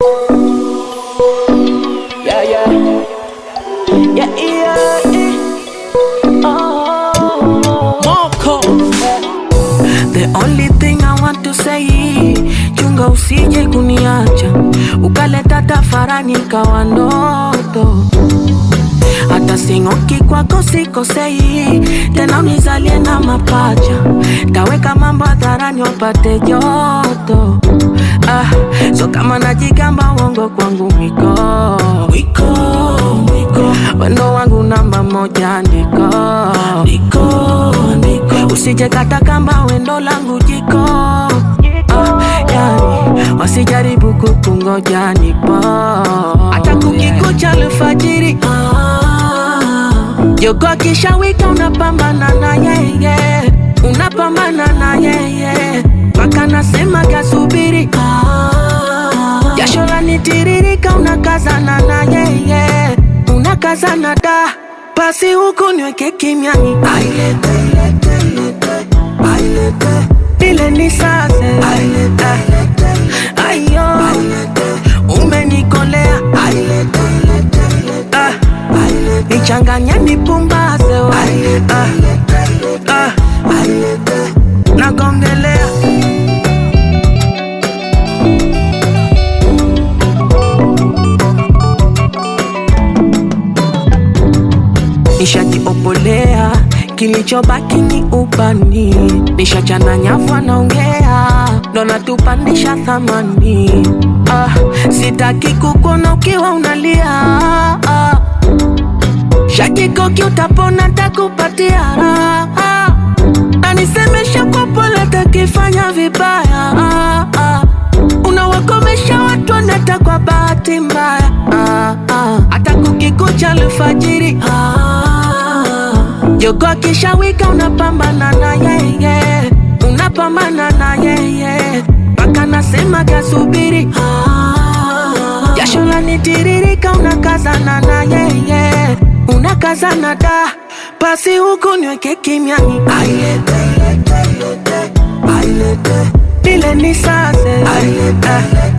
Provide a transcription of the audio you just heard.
Yeah, yeah. Yeah, yeah, yeah. Oh. Moko The only thing I want to say, chunga usije kuniacha ukaleta tafarani kawa ndoto. Hata sing'oki kwako sikosei, tena unizalie na mapacha, taweka mambo hadharani wapate joto. Ah, so kama najigamba uongo kwangu mwiko mwiko mwiko, wendo wangu namba moja ndiko ndiko ndiko, usije kata kamba wendo langu jiko ah, yani wasijaribu kukungoja nipo hata kukikucha alfajiri jogo akishawika unapambana na yeye unapambana na yeye mpaka nasema kasubiri jasho lanitiririka unakazana na yeye unakazana da basi huku niweke kimiani ailete ilete ilete ailete ile ni sase ailete ayo umenikolea ailete ilete ilete ah nichanganya nipumbaze we ah, ah, nagongelea nishajiopolea kilichobaki ni ubani nishachana nyavu anaongea ndo natupandisha thamani ah, sitaki kukuona ukiwa unalia ah, shakikoki utapona takupatia raha na nisemesha kwa pole takifanya vibaya ah, ah. unawakomesha watu wanata kwa bahati mbaya ah, ah. hata kukikucha alfajiri ah, jogo akishawika unapambana na yeye unapambana na yeye mpaka nasema kasubiri ah, jasho lanitiririka unakazana na yeye unakazana da basi huku niweke kimiani ailete ilete ilete ailete ile ni sase ailete